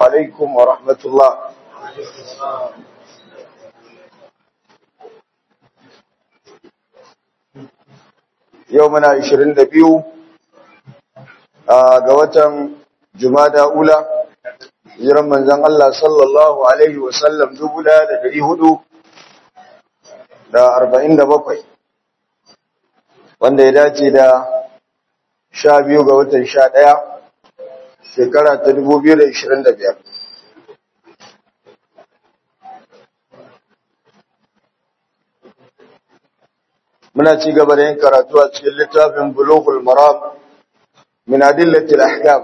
عليكم ورحمة الله يومنا عشرين دبيو ga watan Jumada Ula hijiran manzon Allah sallallahu alaihi wasallam dubu da dari hudu da arba'in da bakwai wanda ya dace da sha biyu ga watan sha ɗaya shekara ta dubu biyu da ishirin da biyar muna ci gaba da yin karatu a cikin littafin bulughul maram min adillatil ahkam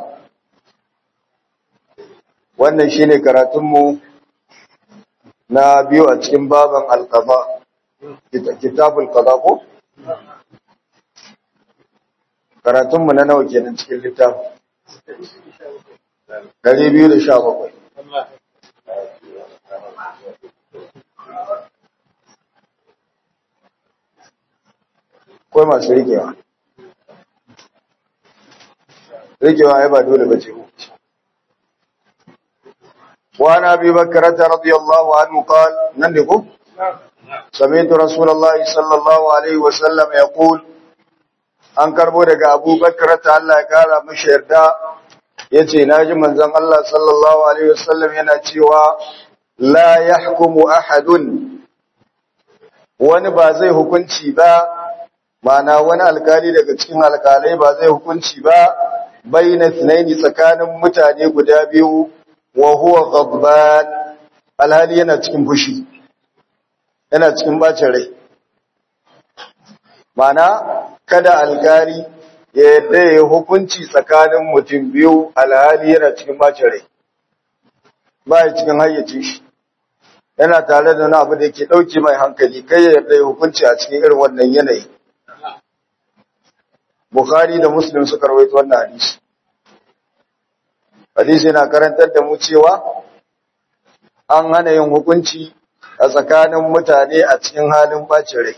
wannan shine karatunmu na biyu a cikin baban alqada kitabul qada ko karatunmu na nawa kenan cikin littafin 217 Kawai masu rikewa rikewa ya ba dole ba ce ku وعن ابي بكرة رضي الله عنه قال نندقوا سمعت رسول الله صلى الله عليه وسلم يقول an karbo daga Abu Bakar ta Allah ya kara mishi yarda yace naji manzon Allah sallallahu alaihi wasallam yana cewa la yahkumu ahadun wani ba zai hukunci ba mana wani alkali daga cikin alkalai ba zai hukunci ba baina thnaini tsakanin mutane guda biyu wa huwa ghadban alhali yana cikin fushi yana cikin bacin rai mana kada alkali ya yadda ya hukunci tsakanin mutum biyu alhali yana cikin bacin rai ba ya cikin hayyacin shi yana tare da wani abu da ke ɗauki mai hankali kai ya yarda ya hukunci a cikin irin wannan yanayi Bukhari da Muslim suka rawaito wannan hadisi hadisi yana karantar da mu cewa an hana yin hukunci a tsakanin mutane a cikin halin bacin rai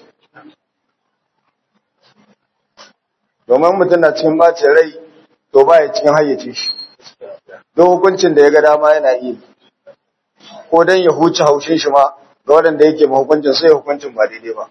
domin mutum na cikin bacin rai to ba ya cikin hayyace shi don hukuncin da ya ga dama yana yi ko don ya huce haushin shi ma ga waɗanda yake ma hukuncin sai hukuncin ba daidai ba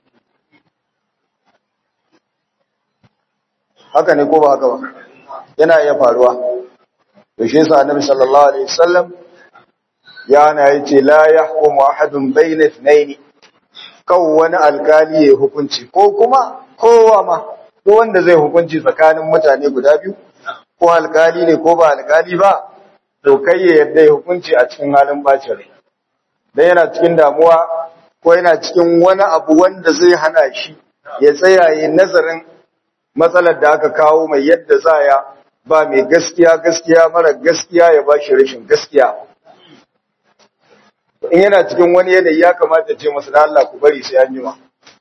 haka ne ko ba haka ba yana iya faruwa to shi yasa annabi sallallahu alaihi wasallam ya na yace la yahkumu ahadun bayna ithnayn kaw wani alkali ya hukunci ko kuma kowa ma ko wanda zai hukunci tsakanin mutane guda biyu ko alkali ne ko ba alkali ba to kai ya yarda ya hukunci a cikin halin bacin rai dan yana cikin damuwa ko yana cikin wani abu wanda zai hana shi ya tsaya yi nazarin matsalar da aka kawo mai yadda za ya ba mai gaskiya gaskiya mara gaskiya ya ba shi rashin gaskiya in yana cikin wani yanayi ya kamata ce masu da Allah ku bari sai an jima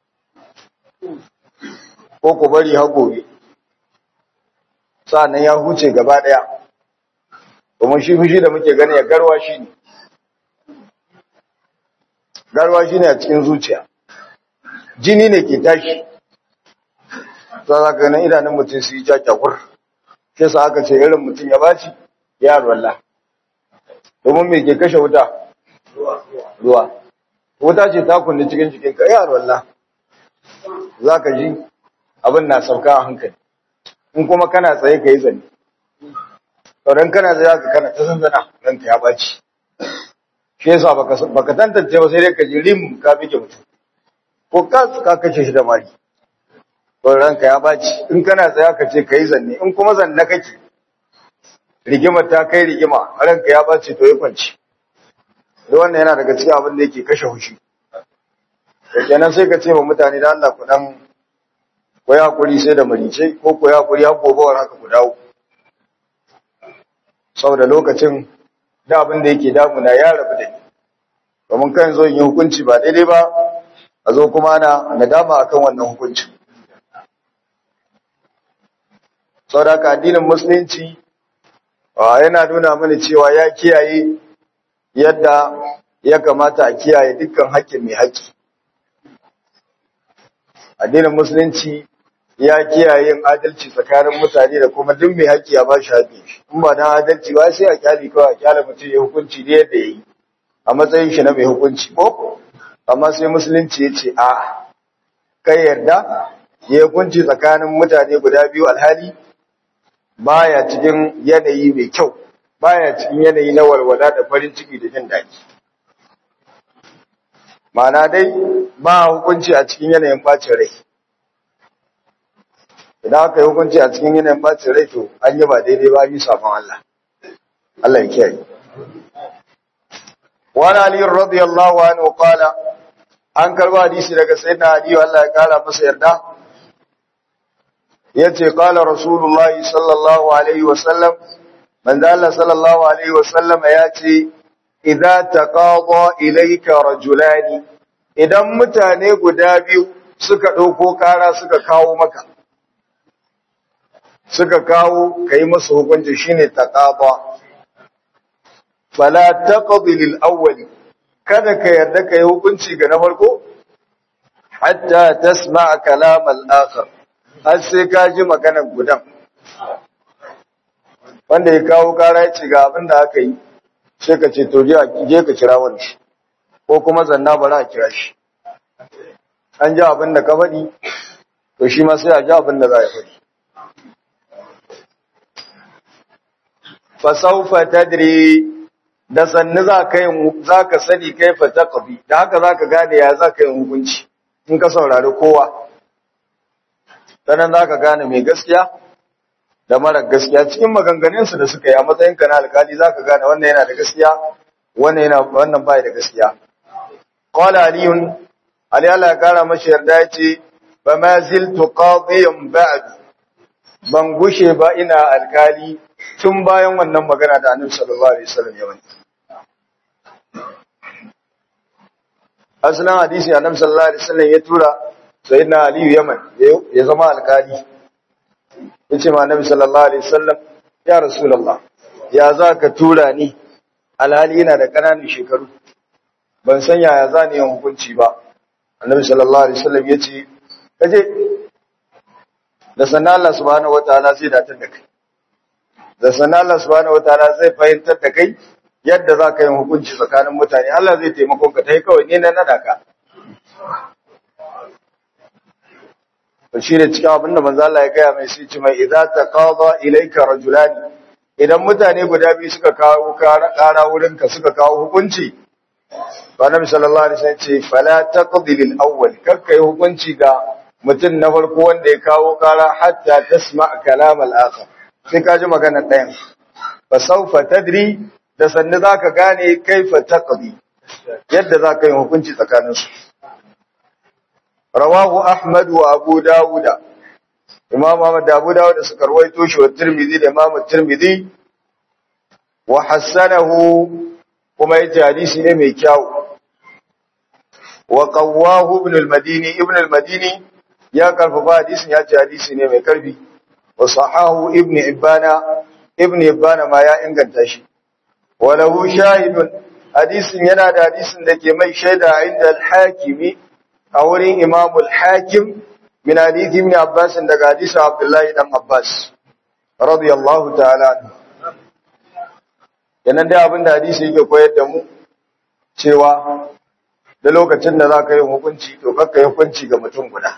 ko ku bari har gobe sa'annan ya huce gaba daya domin shi fushi da muke gani ya garwa shi ne garwa shi ne a cikin zuciya jini ne ke tashi za za ka nan idanun mutum su yi jakyakur shi sa aka ce irin mutum ya baci ya ruwalla domin me ke kashe wuta ruwa wuta ce ta kunni cikin jikinka ya ruwalla za ka ji abin na sauka a hankali in kuma kana tsaye ka yi zane sauran kana zai ka kana ta zanzana ranka ya baci shi yasa baka tantance ba sai dai ka ji rim ka bige mutum ko ka kashe shi da mari don ranka ya baci in kana tsaya ka ce ka yi zanne in kuma zanne kake rigima ta kai rigima ranka ya baci to ya kwanci da wannan yana daga cikin abin da yake kashe hushi da kenan sai ka ce wa mutane da Allah ku dan ku ya hakuri sai da marice ko ku ya hakuri har gobawar haka ku dawo saboda lokacin da abin da yake damuna ya rabu da ni domin kan zo yin hukunci ba daidai ba a zo kuma ana nadama akan wannan hukuncin saboda addinin musulunci yana nuna mana cewa ya kiyaye yadda ya kamata a kiyaye dukkan haƙƙin mai haƙƙi addinin musulunci ya kiyaye yin adalci tsakanin mutane da kuma duk mai haƙƙi ya ba shi haƙƙi shi in ba dan adalci ba sai a kyali kawai a kyale mutum ya hukunci ne yadda ya yi a matsayin shi na mai hukunci ko amma sai musulunci ya ce a kai yarda ya hukunci tsakanin mutane guda biyu alhali baya cikin yanayi mai kyau baya cikin yanayi na walwala da farin ciki da jin daɗi ma'ana dai ba hukunci a cikin yanayin bacin rai idan aka yi hukunci a cikin yanayin bacin rai to an yi ba daidai ba yi safon Allah Allah ya kiyaye wani aliyu radiyallahu anhu qala an karba hadisi daga sayyidina aliyu Allah ya kara masa yarda yace qala rasulullahi sallallahu alaihi wa sallam manzo Allah sallallahu alaihi wa sallam yace idza taqada ilayka rajulani idan mutane guda biyu suka dauko kara suka kawo maka suka kawo kai musu hukunci shine taqada fala taqdi lil awwal kada ka yarda kai hukunci ga na farko hatta tasma' kalam al akhar har sai ka ji maganar gudan wanda ya kawo kara ya ce ga abin da aka yi sai ka ce to je ka kira wani ko kuma zanna bari a kira shi an ji abin da ka faɗi to shi ma sai a ji abin da za a faɗi fasaufa tadri da sannu za ka yi za ka sani kai fa taqbi da haka za ka gane ya za ka yi hukunci in ka saurari kowa sanan za ka gane mai gaskiya da mara gaskiya cikin maganganunsu da suka yi a matsayinka na alkali za ka gane wannan yana da gaskiya wannan yana wannan bai da gaskiya qala aliyun ali Allah ya kara mashi yarda yace ba ma ziltu qadiyan ba'd ban gushe ba ina alkali tun bayan wannan magana da Annabi sallallahu alaihi wasallam ya wani aslan hadisi Annabi sallallahu alaihi wasallam ya tura sayyidina Ali Yaman ya zama alkali yace ma Annabi sallallahu alaihi wasallam ya rasulullah ya zaka tura ni alhali ina da ƙananan shekaru ban san yaya za ni yin hukunci ba Annabi sallallahu alaihi wasallam yace kaje da sanan Allah subhanahu wataala zai datar da kai da sanan Allah subhanahu wataala zai fahimtar da kai yadda za ka yi hukunci tsakanin mutane Allah zai taimako ka tai kawai ne na nada ka to shi ne cikin abinda manzo Allah ya gaya mai sai ce mai idza taqada ilayka rajulani idan mutane guda biyu suka kawo kara wurin ka suka kawo hukunci ba nabi sallallahu alaihi wasallam ce fala taqdi lil awwal kakkai hukunci ga mutum na farko wanda ya kawo kara hatta tasma kalam al akhar sai ka ji magana ɗayan fa sawfa tadri da sanni zaka gane kaifa taqdi yadda zaka yi hukunci tsakaninsu rawahu Ahmad wa Abu Dawuda Imam Ahmad da Abu Dawud suka rawaito shi wa Tirmidhi da Imam Tirmidhi wa hasanahu kuma yace hadisi ne mai kyau wa qawwahu Ibn al-Madini Ibn al-Madini ya karfafa hadisin ya ce hadisi ne mai karfi wa sahahu Ibn Ibana Ibn Ibana ma ya inganta shi wa lahu shahidun hadisin yana da hadisin da ke mai shaida inda al-Hakimi a wurin imamul hakim min hadithi ibn Abbas daga hadisin Abdullahi dan Abbas radiyallahu ta'ala yanan dai abinda hadisi yake koyar da mu cewa da lokacin da zaka yi hukunci to kakka yi hukunci ga mutum guda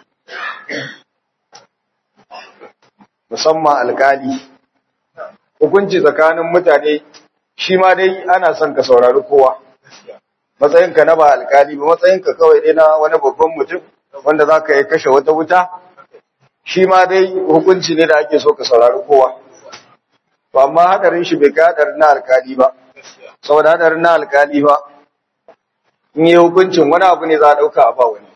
musamman alkali hukunci tsakanin mutane shi ma dai ana son ka saurari kowa matsayinka na ba alkali ba matsayinka kawai dai na wani babban mutum wanda za ka yi kashe wata wuta shi ma dai hukunci ne da ake so ka saurari kowa ba amma hadarin shi bai kai hadarin na alkali ba saboda hadarin na alkali ba in yi hukuncin wani abu ne za a ɗauka a ba wani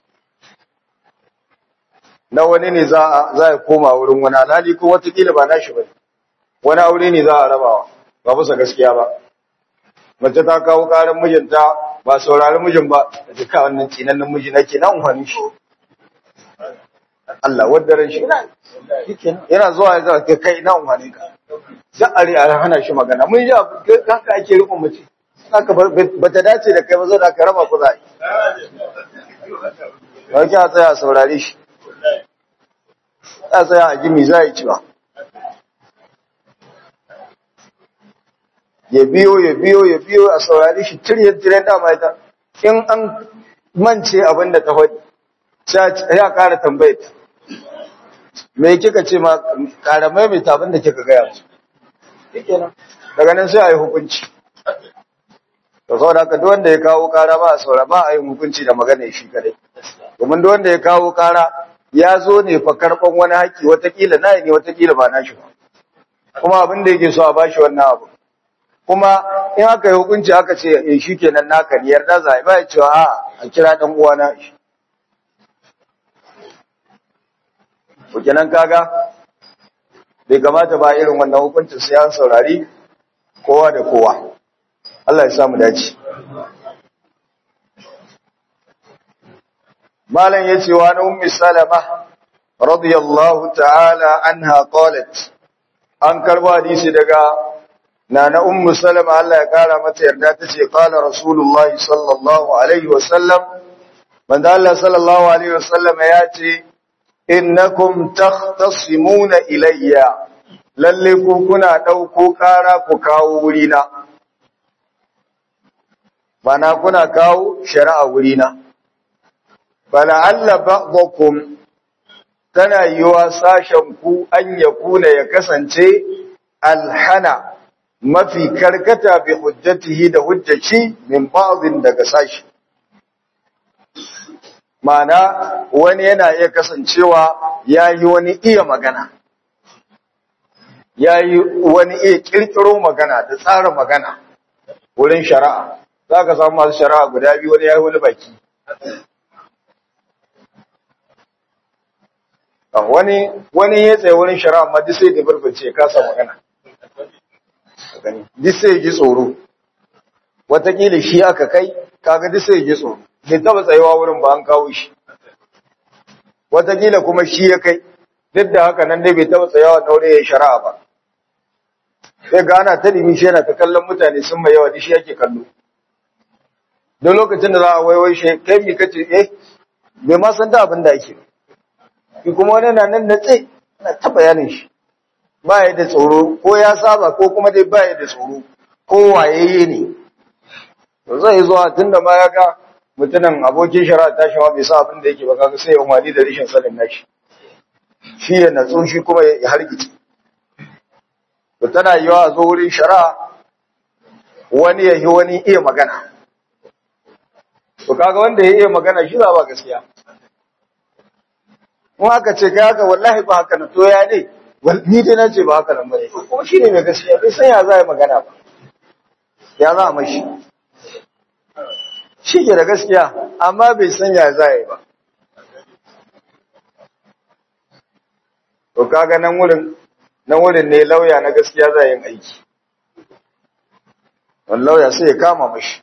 na wani ne za a koma wurin wani alhali ko watakila ba nashi ba wani aure ne za a rabawa ba bisa gaskiya ba mace ta kawo karin mijinta ba saurari mijin ba da duka wannan tsinannen miji nake na umfani shi Allah wadda ran shi yana zuwa ya zaka kai na umfani ka da are a hana shi magana mun ji haka ake rikon mace haka ba ta dace da kai ba zo da ka raba ku za ba ki a tsaya saurare shi ya tsaya a jimi za yi cewa ya biyo ya biyo ya biyo a saurari shi tiryan tiryan dama ita in an mance abin da ta faɗi sai ya ƙara tambayar me kika ce ma ƙara maimaita abin da kika gaya musu daga nan sai a yi hukunci da saboda haka duk wanda ya kawo ƙara ba a saura ba a yi hukunci da magana shi kadai domin duk wanda ya kawo ƙara ya zo ne fa karɓan wani haƙƙi watakila na ne watakila ba na shi ba kuma abin da yake so a bashi wannan abu kuma in aka yi hukunci aka ce eh shi kenan naka ne yarda za a ba ya cewa a a kira dan uwa na shi ko kenan kaga bai kamata ba irin wannan hukuncin sai an saurari kowa da kowa Allah ya samu dace malam yace wa na ummi salama radiyallahu ta'ala anha qalat an karba hadisi daga nana ummu salama Allah ya kara mata yarda tace qala rasulullahi sallallahu alaihi wasallam manzo Allah sallallahu alaihi wasallam ya ce innakum takhtasimuna ilayya lalle ku kuna dauko kara ku kawo wurina bana kuna kawo shari'a wurina fala'alla ba'dakum tana yiwa sashen ku an yakuna ya kasance alhana mafi karkata bi hujjatihi da hujjaci min ba'dhin daga sashi mana wani yana iya kasancewa yayi wani iya magana yayi wani iya kirkiro magana da tsara magana wurin shari'a zaka samu masu shari'a guda biyu wani yayi wani baki wani wani ya tsaye wurin shari'a amma duk sai da burbace ya kasa magana gani duk sai ji tsoro watakila shi aka kai kaga duk sai ji tsoro bai taba tsayewa wurin ba an kawo shi watakila kuma shi ya kai duk da haka nan dai bai taba tsayawa daure ya shari'a ba sai ga ana ta nemi shi yana ta kallon mutane sun mai yawa duk shi yake kallo don lokacin da za a waiwai shi kai mi kace eh bai ma san da abin da ake ki kuma wani na nan natse na ta bayanin shi ba ya da tsoro ko ya saba ko kuma dai ba ya da tsoro ko wayayye ne to zai zuwa tunda ma ya ga mutumin abokin shari'a ta shawa bai sa abin da yake ba kaga sai ya umari da rishin sanin nashi shi ya natsu shi kuma ya hargice to tana yiwa a zo wurin shari'a wani ya yi wani iya magana to kaga wanda ya iya magana shi za ba gaskiya in aka ce kai haka wallahi ba haka na to ya ne ni dai na ce ba haka nan bane kuma shi ne mai gaskiya bai san ya za ya magana ba ya za a mashi shi ke da gaskiya amma bai san ya za ya ba to kaga nan wurin nan wurin ne lauya na gaskiya za yin aiki wani lauya sai ya kama mashi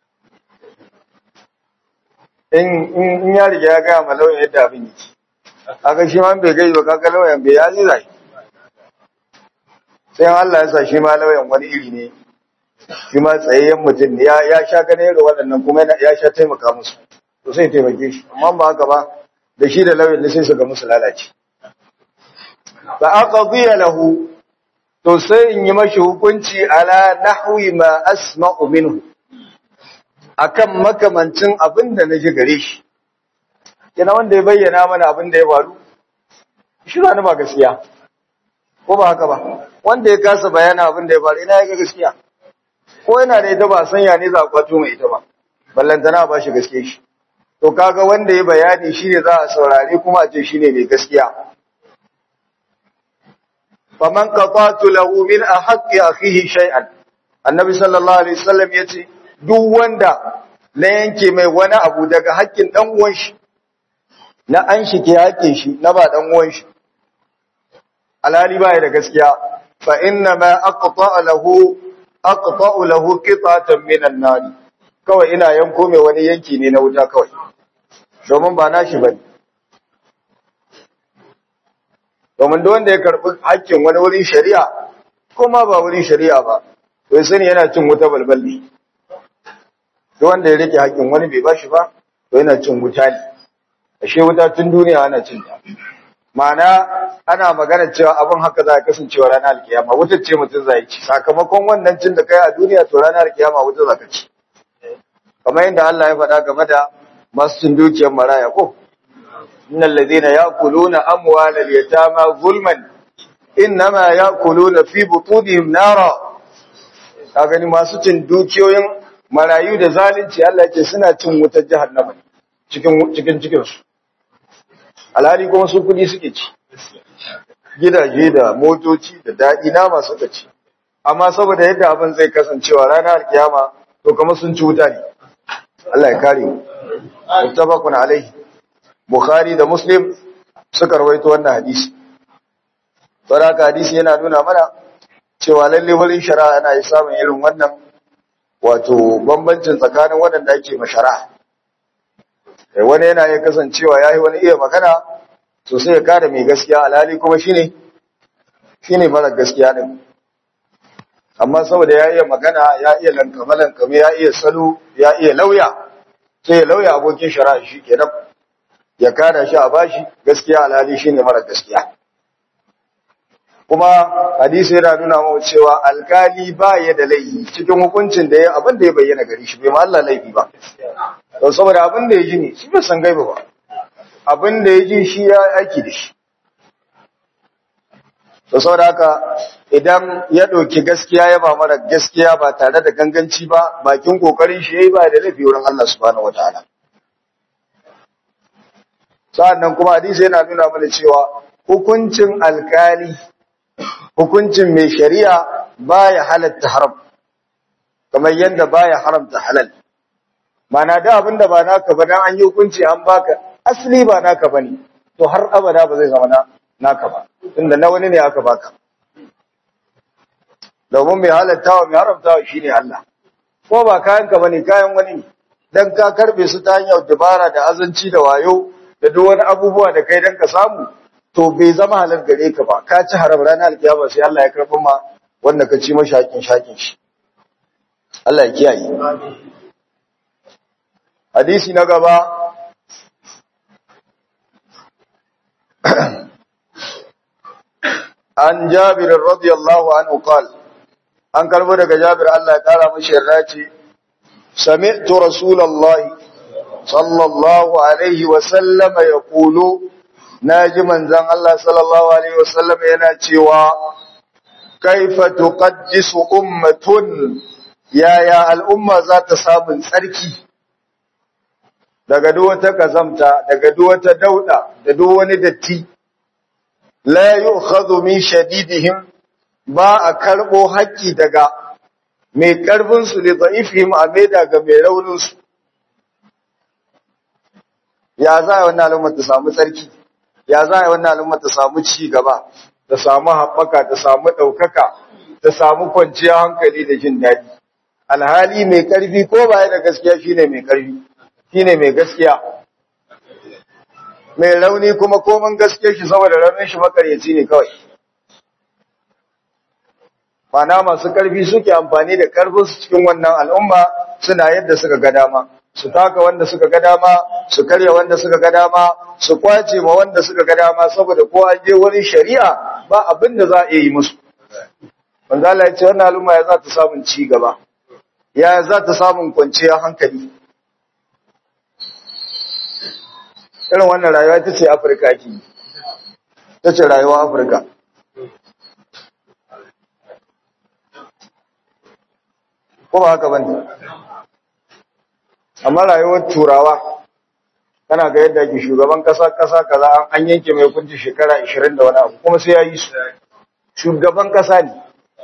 in ya riga ya gaya ma lauyan yadda abin yake aka shi ma bai gai ba kaga lauyan bai ya zira sai Allah ya sa shi ma lauyan wani iri ne shi ma tsayayyen mutum ne ya sha gane irin waɗannan kuma ya sha taimaka musu to sai taimake shi amma ba haka ba da shi da lauyan ne sai su ga musu lalace fa aqdiya lahu to sai in yi mashi hukunci ala nahwi ma asma'u minhu akan makamancin abin da naji gare shi kina wanda ya bayyana mana abin da ya faru shi ba ba gaskiya ko ba haka ba wanda ya kasa bayana abin da ya faru ina ya ga gaskiya ko yana da ita ba sanya ne za a kwato mai ita ba ballantana ba shi gaske shi to kaga wanda ya bayani shine za a saurare kuma a ce shine mai gaskiya faman qatatu lahu min ahqqi akhihi shay'an annabi sallallahu alaihi wasallam yace duk wanda na yanke mai wani abu daga haƙƙin dan uwan shi na an shi ke haƙe shi na ba dan uwan shi alhali ba da gaskiya fa inna ma aqta lahu aqta lahu qitatan min an-nar kawai ina yanko mai wani yanki ne na wuta kawai domin ba nashi bane domin duk wanda ya karbi haƙƙin wani wurin shari'a kuma ba wurin shari'a ba to sani yana cin wuta balbal ne duk wanda ya rike haƙƙin wani bai bashi ba to yana cin wuta ne ashe wuta tun duniya ana cin ta ma'ana ana magana cewa abin haka za a kasancewa ranar alkiyama wuta ce mutum zai ci sakamakon wannan cin da kai a duniya to ranar alkiyama wuta za ka ci kamar yadda Allah ya faɗa game da masu cin dukiyar maraya ko innal ladina ya'kuluna amwalal yatama zulman innama ya'kuluna fi butunihim nara ka gani masu cin dukiyoyin marayu da zalunci Allah ce suna cin wutar jahannama cikin cikin cikin su alhali kuma su kudi suke ci gidaje da motoci da daɗi nama suka ci amma saboda yadda abin zai kasancewa ranar alkiyama to kamar sun ci wuta ne Allah ya kare mu muttafaqun alaihi bukhari da muslim suka rawaito wannan hadisi saboda hadisi yana nuna mana cewa lalle wurin shari'a yana yi samun irin wannan wato bambancin tsakanin waɗanda ake mashara wani yana iya kasancewa ya yi wani iya magana to sai ya kada mai gaskiya alhali kuma shine shine mara gaskiya din amma saboda ya iya magana ya iya lankame lankame ya iya salo ya iya lauya sai ya lauya abokin shari'a shi kenan ya kada shi a bashi gaskiya alhali shine mara gaskiya kuma hadisi yana nuna mu cewa alkali ba ya da laifi cikin hukuncin da ya abin da ya bayyana gari shi bai ma Allah laifi ba to saboda abin da ya ji ne shi bai san gaiba ba abin da ya ji shi ya aiki da shi to saboda haka idan ya ɗauki gaskiya ya ba mara gaskiya ba tare da ganganci ba bakin kokarin shi yayi ba da laifi wurin Allah subhanahu wataala sa'annan kuma hadisi yana nuna mana cewa hukuncin alkali hukuncin mai shari'a baya halatta haram kamar yadda baya haramta halal mana da abin da ba naka ba dan an yi hukunci an baka asali ba naka bane to har abada ba zai zama na naka ba tunda na wani ne aka baka domin mai halattawa mai haramtawa shine Allah ko ba kayan ka bane kayan wani ne dan ka karbe su ta hanyar dabara da azanci da wayo da duk wani abubuwa da kai dan ka samu to bai zama halal gare ka ba ka ci haram ranar alkiyama sai Allah ya karɓi ma wanda ka ci mashi hakin shakin shi Allah ya kiyaye hadisi na gaba an Jabir radiyallahu anhu qal an karbo daga Jabir Allah ya kara mashi yarda ce sami'tu rasulullahi sallallahu alaihi wa sallama yaqulu naji manzon Allah sallallahu alaihi wa sallam yana cewa kaifa tuqaddisu ummatun yaya al'umma za ta samu tsarki daga duk wata kazamta daga duk wata dauda da duk wani datti la yu'khadhu min shadidihim ba a karbo haƙƙi daga mai karfin su da da'ifihim a mai daga mai raunin su ya za a wannan al'umma ta samu tsarki ya za a wannan al'umma ta samu ci gaba ta samu haɓaka ta samu ɗaukaka ta samu kwanciyar hankali da jin daɗi alhali mai ƙarfi ko baya da gaskiya shine mai ƙarfi shine mai gaskiya mai rauni kuma komin gaskiya shi saboda raunin shi makaryaci ne kawai mana masu ƙarfi suke amfani da ƙarfin su cikin wannan al'umma suna yadda suka ga dama su taka wanda suka ga dama su karya wanda suka ga dama su kwace ma wanda suka ga dama saboda ko an je wani shari'a ba abin da za a yi musu wanda Allah ya ce wannan al'umma ya za ta samun ci gaba ya za ta samun kwanciyar hankali irin wannan rayuwa ita ce Afirka ke ta ce rayuwa Afirka ko ba haka bane amma rayuwar turawa kana ga yadda ke shugaban kasa kasa kaza an yanke mai hukunci shekara 20 da wani abu kuma sai ya yi su shugaban kasa ne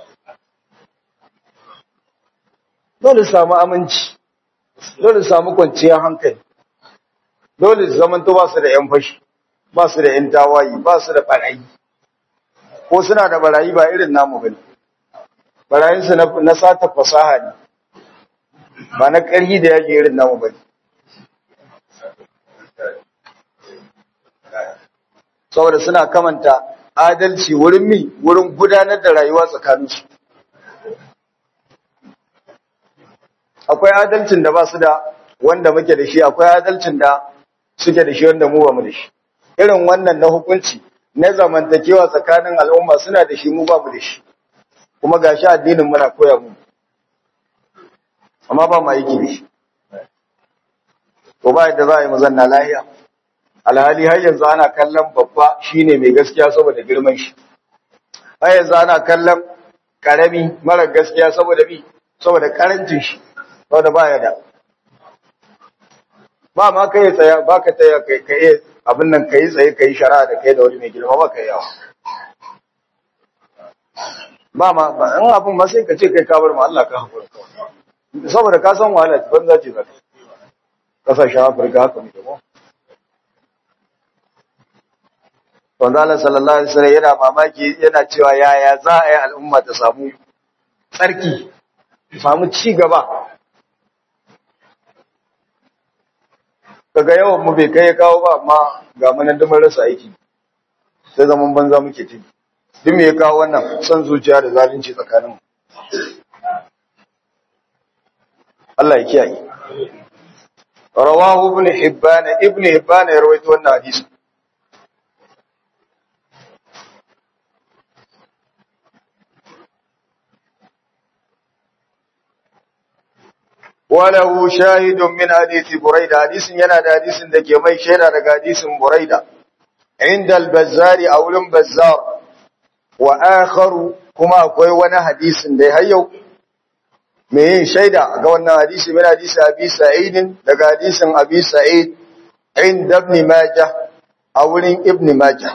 dole samu aminci dole samu kwanciyar hankali dole zamanto ba su da yan fashi ba su da yan tawayi ba su da barayi ko suna da barayi ba irin namu bane barayinsu na sata fasaha ne ba na ƙarhi da yaji irin namu ba ne. Saboda suna kamanta adalci wurin mi wurin gudanar da rayuwa tsakaninsu. Akwai adalcin da ba su da wanda muke da shi, akwai adalcin da suke da shi wanda mu ba mu da shi. Irin wannan na hukunci na zamantakewa tsakanin al'umma suna da shi mu ba mu da shi kuma gashi addinin muna koya mu amma ba mu aiki da shi to ba yadda za a yi mazanna lahiya alhali har yanzu ana kallon babba shine mai gaskiya saboda girman shi har yanzu ana kallon karami mara gaskiya saboda bi saboda karancin shi saboda baya da ba ma kai tsaya ba ka tsaya kai kai abin nan kai tsaye kai shari'a da kai da wani mai girma ba kai yawa ba ma ba in abin ma sai ka ce kai ka bar ma Allah ka hakura saboda ka san wahala banza ce zaka kasashen Afirka haka muke ko Wanda Allah sallallahu alaihi wasallam yana mamaki yana cewa yaya za a yi al'umma ta samu tsarki, samu ci gaba. Kaga yawan mu bai kai kawo ba amma ga manan dumar rasa aiki. Sai zaman banza muke ci. Duk me ya kawo wannan son zuciya da zalunci tsakanin mu. Allah ya kiyaye. Rawahu ibn Hibban ibn Hibban ya rawaito wannan hadisi. وله شاهد من حديث بريدة حديث ينا da hadisin da ke mai shaida daga hadisin Buraida inda al-Bazzari a wurin Bazzar wa akharu kuma akwai wani hadisin da har yau me yin shaida ga wannan hadisi min hadisi Abi Sa'id daga hadisin Abi Sa'id inda Ibn Majah a wurin Ibn Majah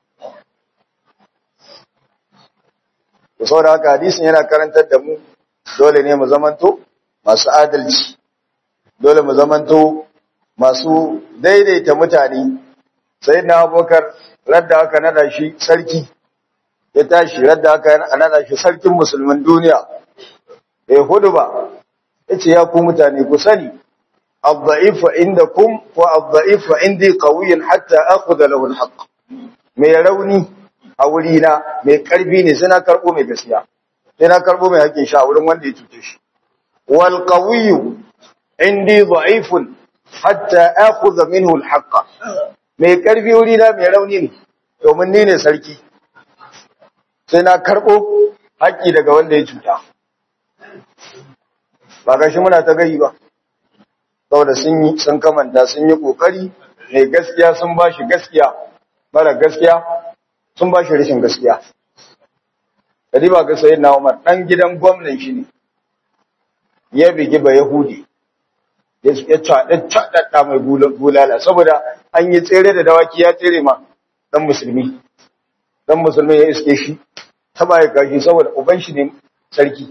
to saboda haka hadisin yana karantar da mu dole ne mu zamanto masu adalci dole mu zamanto masu daidaita mutane sai na abokar radda aka nada shi sarki ya tashi radda aka nada shi sarkin musulmin duniya bai hudu ba ya ce ya ku mutane ku sani abda'ifu inda kum ko abda'ifu indi qawiyin hatta akhudha lahu alhaq mai rauni a wurina mai karfi ne sai na karbo mai gaskiya sai na karbo mai hakkin sha wurin wanda ya cuce shi والقوي عندي ضعيف حتى اخذ منه الحق mai karfi wuri na mai rauni ne domin ni ne sarki sai na karbo haƙƙi daga wanda ya cuta ba gashi muna ta gari ba saboda sun yi sun kamanta sun yi kokari mai gaskiya sun bashi gaskiya mara gaskiya sun bashi rashin gaskiya kadi ba ga sayyidina Umar dan gidan gwamnan shi ne ya bigi ba Yahudi ya caɗa caɗaɗa mai bulala saboda an yi tsere da dawaki ya tsere ma ɗan musulmi ɗan musulmi ya iske shi ta baya kashi saboda uban shi ne sarki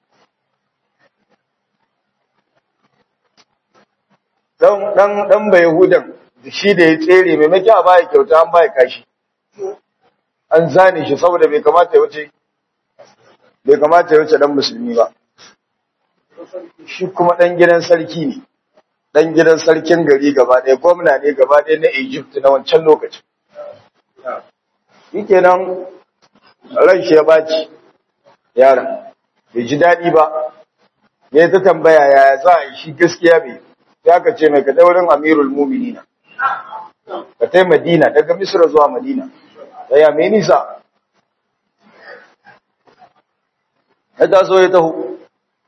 ɗan ba Yahudan shi da ya tsere maimaki a baya kyauta an baya kashi an zane shi saboda bai kamata ya wuce bai kamata ya wuce ɗan musulmi ba shi kuma ɗan gidan sarki ne, ɗan gidan sarkin gari gaba ɗaya, gwamna ne gaba ɗaya na Egypt na wancan lokacin. Shi kenan ran shi ya baci yaron, bai ji daɗi ba, ya ta tambaya yaya za a yi shi gaskiya bai, ya ka ce mai ka daurin Amirul Muminina. Ka tai Madina, daga Misra zuwa Madina, ya mai nisa. Ya taso ya taho.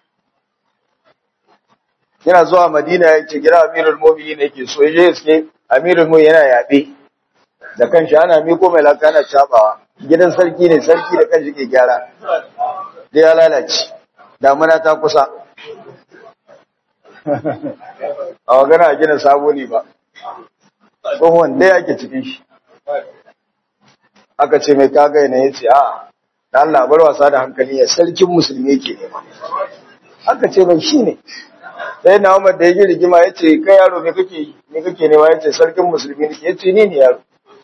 yana zuwa Madina ya ce gira Amirul Mu'minin yake so yaje iske Amirul Mu'minin yana yabe da kanshi ana miko mai laka ana cabawa gidan sarki ne sarki da kanshi ke gyara da ya lalace damuna ta kusa a magana a gina sabo ne ba tsohon dai ake cikin shi aka ce mai kaga ne ya ce a da Allah bar wasa da hankali ya sarkin musulmi yake nema aka ce mai shi ne sai na Umar da ya ji rigima ya ce kai yaro me kake me kake nema ya ce sarkin musulmi ne ya ce ni ne yaro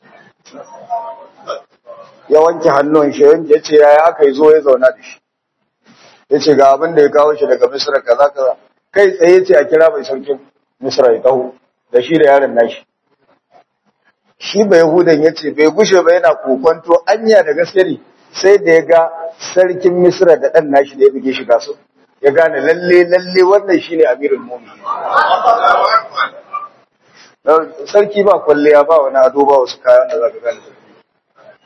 ya wanke hannun shi ya ce yaya aka yi zo ya zauna da shi ya ce ga abin da ya kawo shi daga misra kaza kaza kai tsaye ce a kira mai sarkin misra ya taho da shi da yaron nashi shi bai yahudan ya ce bai gushe ba yana kokonto anya da gaske ne sai da ya ga sarkin misra da ɗan nashi da ya buge shi gasu ya gane lalle lalle wannan shine amirul mu'minin sarki ba kwalliya ba wani ado ba wasu kayan da zaka gane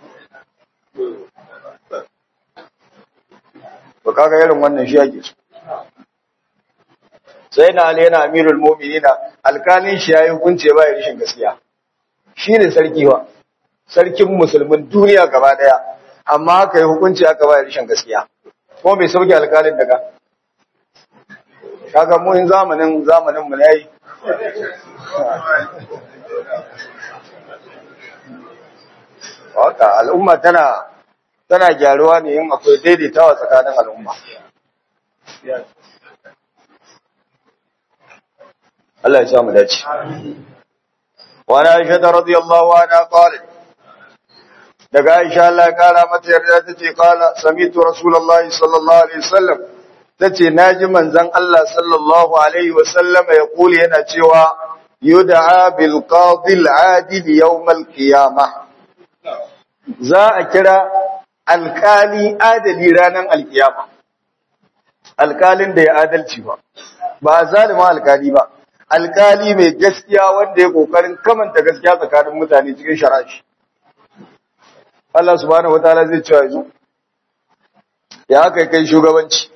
ba kaga irin wannan shi ake so sai na ali yana amirul mu'minina alkalin shi yayi hukunci ba ya rishin gaskiya shi ne sarki wa sarkin musulmin duniya gaba daya amma haka yi hukunci aka ba ya rishin gaskiya ko bai sauke alkalin daga kaga mu in zamanin zamanin mu ne haka al'umma tana tana gyaruwa ne in akwai daidaitawa tsakanin al'umma Allah ya samu dace wa na Aisha radiyallahu anha qalat daga Aisha Allah ya kara mata yarda tace qala samitu rasulullahi sallallahu alaihi wasallam tace naji manzon Allah sallallahu alaihi wasallam ya kuli yana cewa yud'a bil qadi al adil yawm al qiyamah za a kira alkali adali ranar alkiyama alkalin da ya adalci ba ba zalima alkali ba alkali mai gaskiya wanda ya kokarin kamanta gaskiya tsakanin mutane cikin sharashi Allah subhanahu wataala zai cewa yanzu ya aka kai shugabanci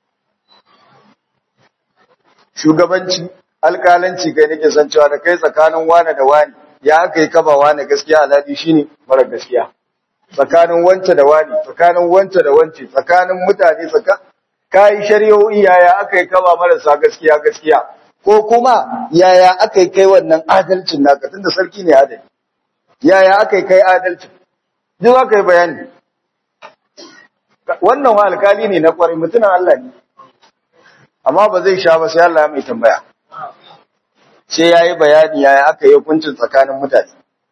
shugabanci alkalanci kai nake san cewa da kai tsakanin wane da wani ya aka yi kaba wane gaskiya alhali shine mara gaskiya tsakanin wance da wani tsakanin wance da wance tsakanin mutane tsaka kai shari'o'i yaya aka yi kaba marasa gaskiya gaskiya ko kuma yaya aka yi kai wannan adalcin naka tunda sarki ne adali yaya aka yi kai adalcin duk aka yi bayani wannan wa alkali ne na kwarai mutumin Allah ne amma ba zai sha ba sai Allah ya mai tambaya sai yayi bayani yaya aka yi hukuncin tsakanin mutane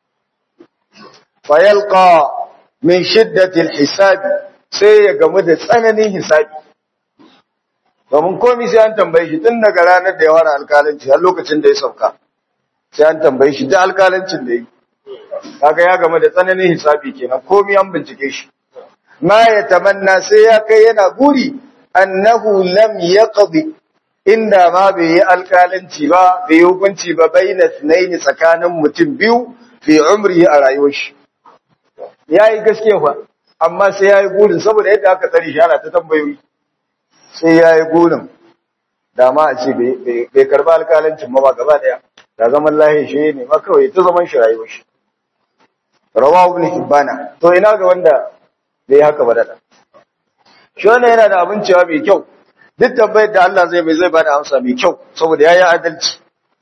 fayalqa min shiddatil hisabi sai ya gamu da tsananin hisabi domin komai sai an tambaye shi tun daga ranar da ya fara alkalanci har lokacin da ya sauka sai an tambaye shi da alkalancin da yi kaga ya gamu da tsananin hisabi kenan komai an bincike shi ma ya tamanna sai ya kai yana guri annahu lam yaqdi inda ma bai yi alkalanci ba bai yi hukunci ba baina sunaini tsakanin mutum biyu fi umri a rayuwar shi ya yi gaskiya fa amma sai ya yi gurin saboda yadda aka tsari shi ana ta tambayoyi sai ya yi gurin da ma a ce bai karba alkalancin ma ba gaba daya da zaman lahi shi ne ma kawai ta zaman shi rayuwar shi rawa ibn hibbana to ina ga wanda bai haka ba da shi wannan yana da abin cewa mai kyau duk tambayar da Allah zai mai zai bada amsa mai kyau saboda yayi adalci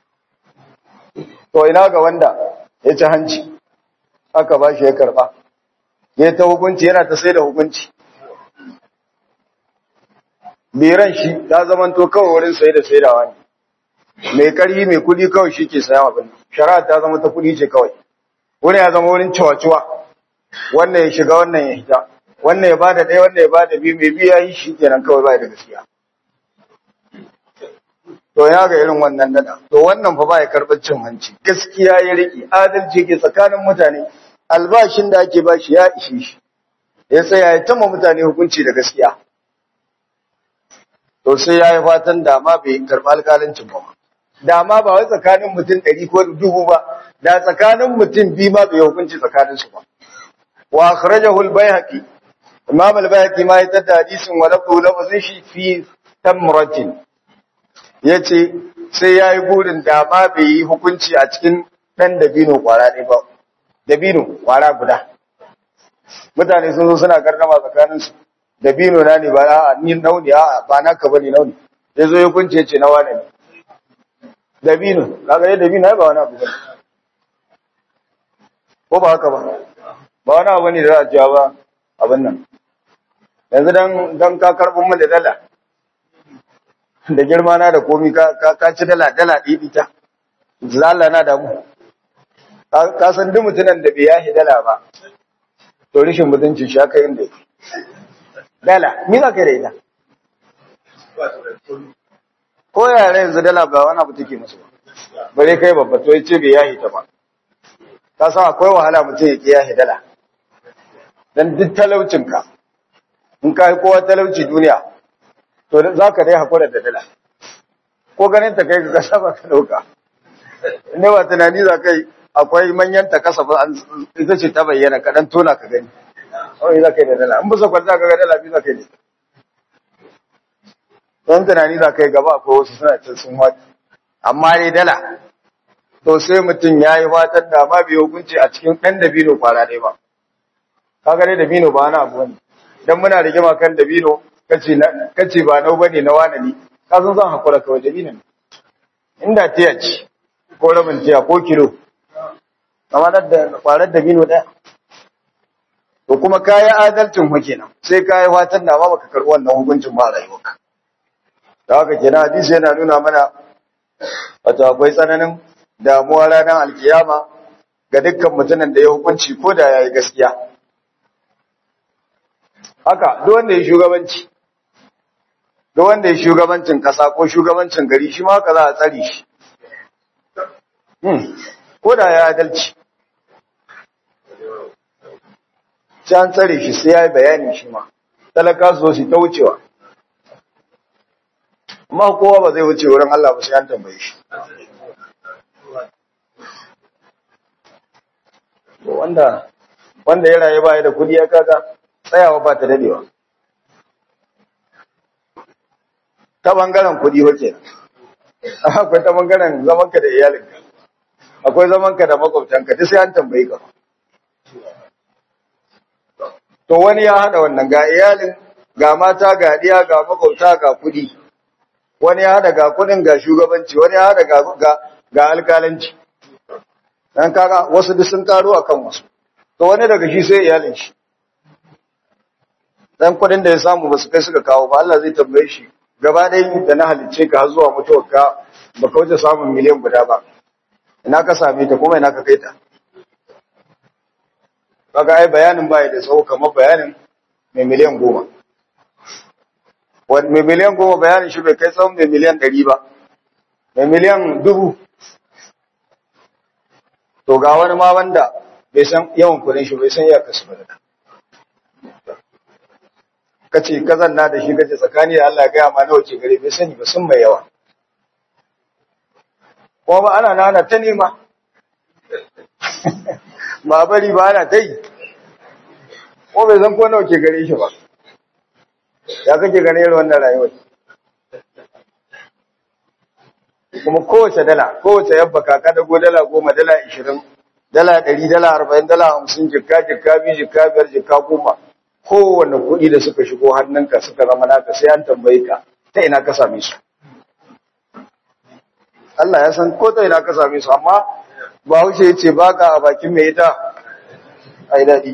to ina ga wanda ya ci hanci aka ba shi ya karba ya ta hukunci yana ta sai da hukunci biran shi ta zamanto kawai wurin sai da saidawa ne mai karhi mai kudi kawai shi ke sayan abin shari'a ta zama ta kudi ce kawai wurin ya zama wurin cewa-cewa wannan ya shiga wannan ya hita wannan ya bada ɗaya wannan ya bada biyu mai biya yi shi kenan kawai ba da gaskiya to ya ga irin wannan nada to wannan fa ba ya karɓar cin hanci gaskiya ya riƙe adalci ke tsakanin mutane albashin da ake bashi ya ishe shi ya tsaya ya tama mutane hukunci da gaskiya to sai ya yi fatan dama bai karɓi alƙalancin ba dama ba wai tsakanin mutum ɗari ko dubu ba da tsakanin mutum biyu ma bai hukunci tsakaninsu ba wa akhrajahu al-bayhaqi imam al-bayhaqi ma ya tada hadisin wa lahu lafzin shi fi tamratin yace sai yayi burin dama bai yi hukunci a cikin dan dabino kwara ne ba dabino kwara guda mutane sun zo suna gardama tsakaninsu dabino na ne ba a ni nauni a ba naka bane nauni ya zo ya kunce ce na wane ne dabino kaga dai dabino ai ba wani abu bane ko ba haka ba ba wani abu ne da za a cewa ba abin nan yanzu dan dan ka karbin mu da dala da girma na da komi ka ka ci dala dala ɗiɗi ta zalla na da mu ka san duk mutunan da bai yashi dala ba to rishin mutunci shi aka yin da yake dala ni za ka yi da ita ko yare yanzu dala ba wani abu take musu ba bare kai babba to yace bai yahi ta ba ka san akwai wahala mutum ya ki yahi dala dan duk talaucin ka in ka yi kowa talauci duniya to za ka dai hakura da dala ko ganin ta kai ka kasa ba ka dauka ne ba tunani za kai akwai manyan ta kasa ba ita ce ta bayyana kaɗan tona ka gani kawai za ka yi da dala in bisa kwanta ka ga dala biyu za ka yi don tunani za ka yi gaba ko wasu suna can sun wata amma dai dala to sai mutum ya yi watan da ma bai hukunci a cikin ɗan dabino kwara ɗaya ba kaga dai dabino ba wani abu wani dan muna rigima kan dabino kace kace ba nau bane na wani ne ka san zan hakura kawai dabino ne inda tiya ce ko rabin tiya ko kilo amma da kwarar dabino ɗaya to kuma kayi adalcin mu kenan sai kayi watan da ma baka karɓi wannan hukuncin ba a rayuwarka da haka kenan hadisi yana nuna mana wato akwai tsananin damuwa ranar alkiyama ga dukkan mutumin da ya hukunci ko da yayi gaskiya haka duk wanda ya shugabanci duk wanda ya shugabancin kasa ko shugabancin gari shi ma haka za a tsare shi hmm ko da ya adalci sai an tsare shi sai ya yi bayani shi ma talaka su zo su ta wucewa amma kowa ba zai wuce wurin Allah ba sai an tambaye shi wanda wanda ya rayu ba ya da kudi ya kaga tsayawa ba ta dadewa ta bangaren kudi wace akwai ta bangaren zamanka da iyalinka akwai zamanka da makwabtanka duk sai an tambaye ka to wani ya hada wannan ga iyalin ga mata ga diya ga makwabta ga kudi wani ya hada ga kudin ga shugabanci wani ya hada ga ga alkalanci dan kaga wasu duk sun karo akan wasu to wani daga shi sai iyalin shi dan kudin da ya samu basu kai suka kawo ba Allah zai tambaye shi gaba ɗaya da na halicce ka har zuwa mutuwar ka baka wuce samun miliyan guda ba ina ka same ta kuma ina ka kai ta kaga ai bayanin baya da tsawo kamar bayanin mai miliyan goma wani mai miliyan goma bayanin shi bai kai tsawon mai miliyan ɗari ba mai miliyan dubu to ga wani ma wanda bai san yawan kudin shi bai san ya kasu ba da kace kazan na da shi kace tsakani da Allah gaya ma nawa ke gare bai sani ba sun mai yawa ko ba ana nana ta nema ba bari ba ana ta yi ko bai san ko nawa ke gare shi ba ya kake gane irin wannan rayuwar kuma kowace dala kowace yabba kaka dago dala goma dala ishirin dala ɗari dala arba'in dala hamsin jikka jikka biyu jikka biyar jikka goma kowane kuɗi da suka shigo hannunka suka zama naka sai an tambaye ka ta ina ka same su Allah ya san ko ta ina ka same su amma ba wuce ya ce ba ka a bakin mai ita a yi daɗi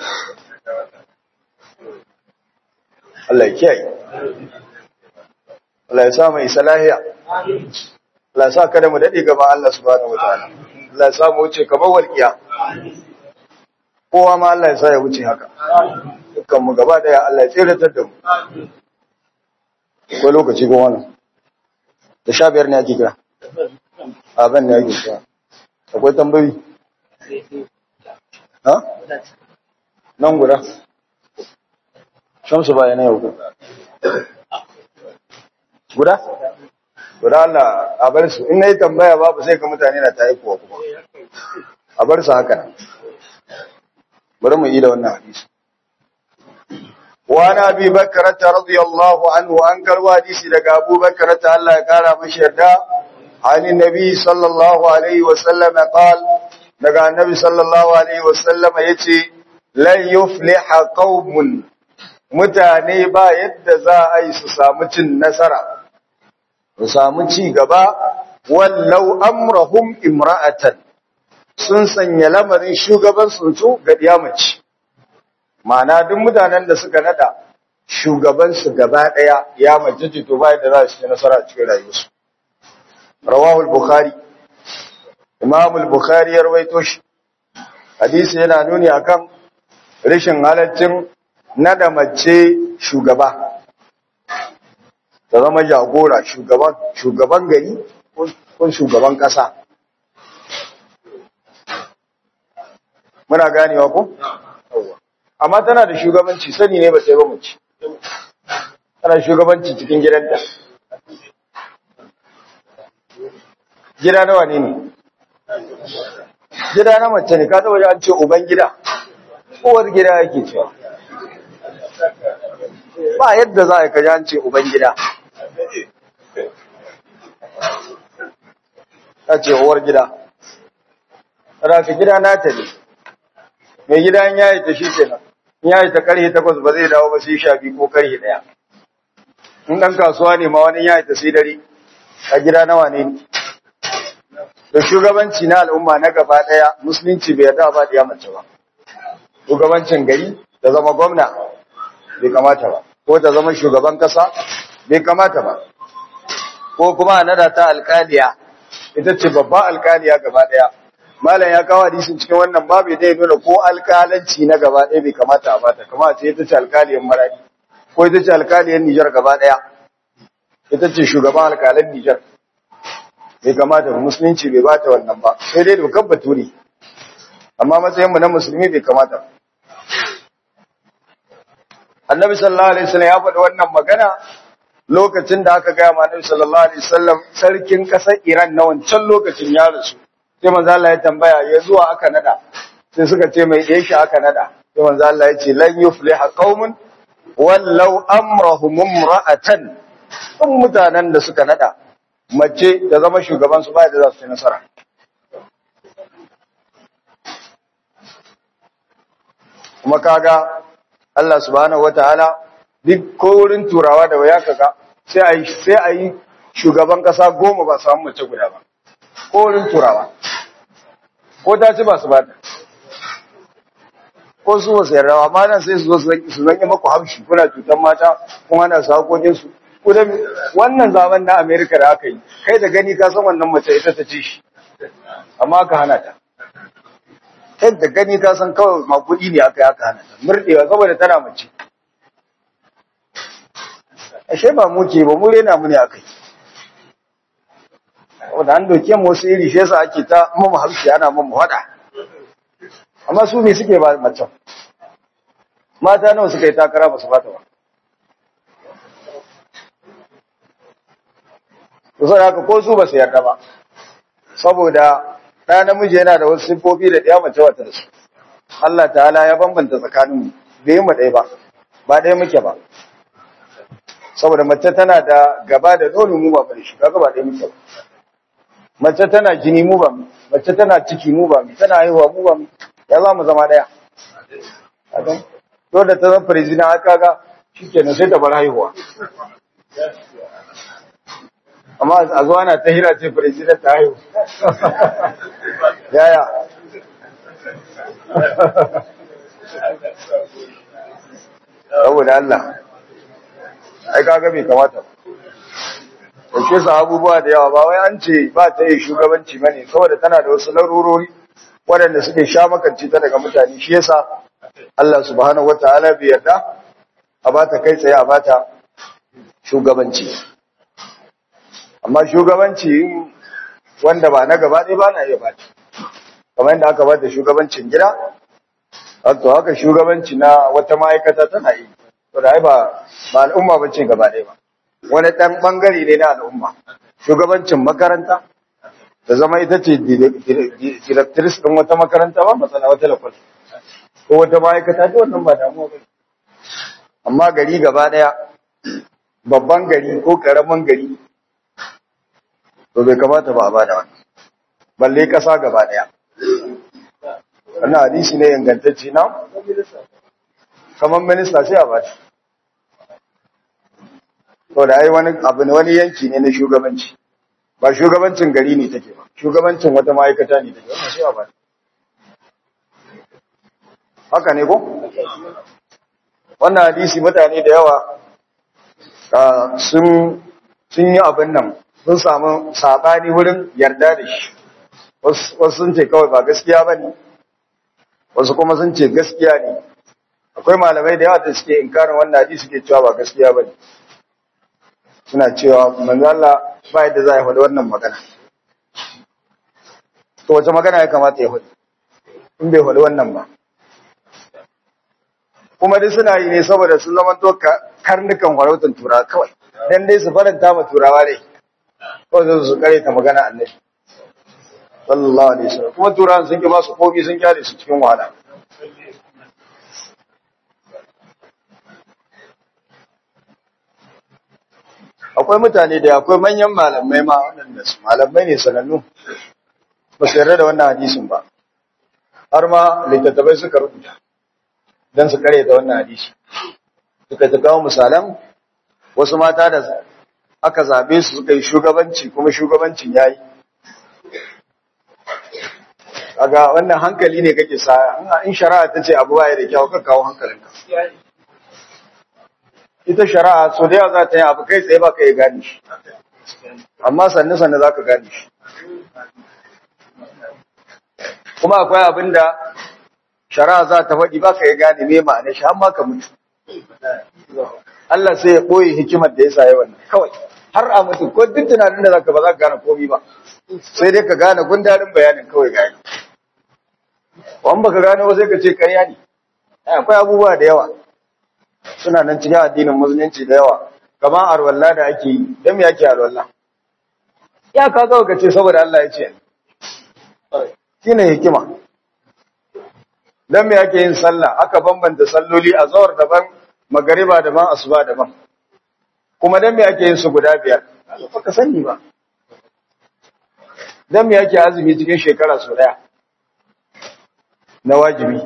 Allah ya kiyaye Allah ya sa mai salahiya Allah ya sa kada mu daɗe gaban Allah subhanahu wataala Allah ya sa mu wuce kamar walƙiya kowa ma Allah ya sa ya wuce haka dukkan mu gaba daya Allah ya tsiratar da mu ko lokaci ko wannan da sha biyar ne ake kira abin ne ake kira akwai tambayi ha nan guda shamsu baya na yau guda guda Allah a bar su in nayi tambaya babu sai ka mutane na ta kuwa kuma a bar su haka nan bari mu yi da wannan hadisi وعن ابي بكر رضي الله عنه انكر حديثي daga Abu Bakar ta Allah ya kara mashi yarda عن النبي صلى الله عليه وسلم قال daga annabi sallallahu alaihi wasallam yace lan yufliha qaumun mutane ba yadda za a yi su samu cin nasara su samu ci gaba wallau amrahum imra'atan sun sanya lamarin shugaban su ga diyamaci ma'ana duk mutanen da suka nada shugabansu gaba daya ya mace to bai da za su ci nasara cikin rayuwarsu rawahu al-bukhari imam al-bukhari ya rawaito shi hadisi yana nuni akan rashin halaccin nada mace shugaba ta zama jagora shugaban shugaban gari ko shugaban kasa muna ganewa ko amma tana da shugabanci sani ne ba sai ba mace tana shugabanci cikin gidanta gida nawa ne ne gida na mace ne ka taba an ce uban gida uwar gida yake cewa ba yadda za a kaji an ce ubangida ta ce uwar gida rafi gida nata ne mai gida in yayi ta shi kenan in yayi ta karhe takwas ba zai dawo ba sai sha biyu ko karhe daya in dan kasuwa ne ma wani yayi ta sai dare a gida nawa ne da shugabanci na al'umma na gaba daya musulunci bai yarda ba da mace ba shugabancin gari ta zama gwamna bai kamata ba ko ta zama shugaban kasa bai kamata ba ko kuma a nada ta alkaliya ita ce babba alkaliya gaba daya malam ya kawo hadisin cikin wannan babu da ya nuna ko alkalanci na gaba daya bai kamata a bata kama ce ita ce alkaliyan maradi ko ita ce alkaliyan Nijar gaba daya ita ce shugaban alkalan Nijar bai kamata musulunci bai bata wannan ba sai dai dokar bature amma matsayin mu na musulmi bai kamata ba annabi sallallahu alaihi wasallam ya faɗi wannan magana lokacin da aka gaya ma annabi sallallahu alaihi wasallam sarkin ƙasar Iran na wancan lokacin ya rasu sai manzo Allah ya tambaya ya zuwa aka nada sai suka ce mai ɗaya shi aka nada sai manzo Allah ya ce lan yufliha qaumun wallau amrahum imra'atan kun mutanen da suka nada mace da zama shugaban su ba da za su ci nasara kuma kaga Allah subhanahu wataala duk ko wurin turawa da waya kaga sai a yi sai a yi shugaban kasa goma ba samu mace guda ba ko wurin turawa ko ta ci ba su ba ta ko su wasu yarrawa ma nan sai su zo su zanyi maku haushi kuna cutar mata kuma ana sakokin su wannan zaman na Amerika da aka yi kai da gani ka san wannan mace ita ta ci shi amma aka hana ta kai da gani ka san kawai makudi ne aka yi aka hana ta murdewa saboda tana mace ashe ba mu ke ba mu rena mu ne aka yi saboda an doke mu wasu iri shi yasa ake ta mamu harshe ana mamu hada amma su me suke ba macen mata nawa suka yi takara ba su bata ba kusa da haka ko su ba su yarda ba saboda ɗaya namiji yana da wasu siffofi da ɗaya mace wata da su Allah ta'ala ya bambanta tsakaninmu bai mu ɗaya ba ba ɗaya muke ba saboda mace tana da gaba da nono mu ba bane shi kaga ba ɗaya muke ba mace tana jini mu ba mace tana ciki mu ba tana haihuwa mu ba ya za mu zama ɗaya to da ta zama firizina aka ga shikenan sai ta bar haihuwa amma a zuwa na ta hira ce firizina ta haihu yaya saboda Allah ai kaga bai kamata ba ke sa abubuwa da yawa ba wai an ce ba ta yi shugabanci bane saboda tana da wasu larurori waɗanda suke sha makanci ta daga mutane shi yasa Allah subhanahu wataala bai yarda a ba ta kai tsaye a ba ta shugabanci amma shugabanci wanda ba na gaba ɗaya ba na iya ba ta kamar yadda aka ba da shugabancin gida to haka shugabanci na wata ma'aikata tana yi to da ai ba ba al'umma bace gaba ɗaya ba wani ɗan ɓangare ne na al'umma shugabancin makaranta da zama ita ce directrice ɗin wata makaranta ba matsala wata lakwal ko wata ma'aikata duk wannan ba damuwa ba amma gari gaba ɗaya babban gari ko ƙaramin gari to bai kamata ba a ba da wannan balle ƙasa gaba ɗaya wannan hadisi ne ingantacce na kamar minista sai a ba shi to da ai wani abu ne wani yanki ne na shugabanci ba shugabancin gari ne take ba shugabancin wata ma'aikata ne take wannan sai a ba haka ne ko wannan hadisi mutane da yawa sun sun yi abin nan sun samu sabani wurin yarda da shi wasu sun ce kawai ba gaskiya ba ne wasu kuma sun ce gaskiya ne akwai malamai da yawa da suke inkarin wannan hadisi suke cewa ba gaskiya ba ne suna cewa manzo Allah ba yadda za a faɗi wannan magana to wace magana ya kamata ya faɗi in bai faɗi wannan ba kuma dai suna yi ne saboda sun zama to karnukan farautar turawa kawai dan dai su faranta ma turawa dai kawai su kare ta magana annabi sallallahu alaihi wasallam kuma turawan sun ki ba su komi sun kyale su cikin wahala akwai mutane da akwai manyan malamai ma waɗanda su malamai ne sanannu ba su yarda da wannan hadisin ba har ma littattafai suka rubuta don su kare da wannan hadisi suka ta kawo misalan wasu mata da aka zabe su suka yi shugabanci kuma shugabancin ya yi aga wannan hankali ne kake sa in shari'a ta ce abu baya da kyau ka kawo hankalinka ita shari'a so da yawa za ta yi abu kai tsaye ba ka yi gane shi amma sannu sannu za ka gane shi kuma akwai abin da shari'a za ta faɗi ba ka yi gane me ma'ana shi amma ka mutu Allah sai ya ɓoye hikimar da ya sa yi wannan kawai har a mutu ko duk tunanin da zaka ba za ka gane komi ba sai dai ka gane gundarin bayanin kawai gane wani baka gane ba sai ka ce karya ne akwai abubuwa da yawa suna nan cikin addinin musulunci da yawa kamar arwalla da ake yi don me ake arwalla ya ka kawai ka ce saboda Allah ya ce shine hikima don me ake yin sallah aka bambanta salloli a zawar daban magariba daban asuba daban kuma don me ake yin su guda biyar ba ka sani ba don me ake azumi cikin shekara su daya na wajibi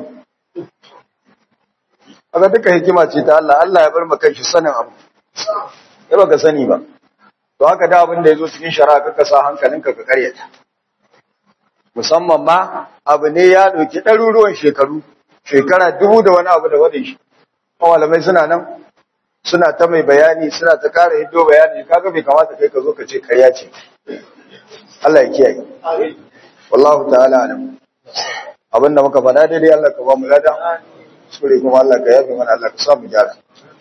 aka duka hikima ce ta Allah Allah ya bar maka shi sanin abu ya baka sani ba to haka da abin da ya zo cikin shari'a kaka sa hankalinka ka karyata musamman ma abu ne ya ɗauki ɗaruruwan shekaru shekara dubu da wani abu da wadin shi malamai suna nan suna ta mai bayani suna ta kara hiddo bayani kaga bai kamata kai ka zo ka ce karya ce Allah ya kiyaye wallahu ta'ala alam abinda muka faɗa daidai Allah ka ba mu lada sure kuma Allah ka yafe mana Allah ka sa mu gyara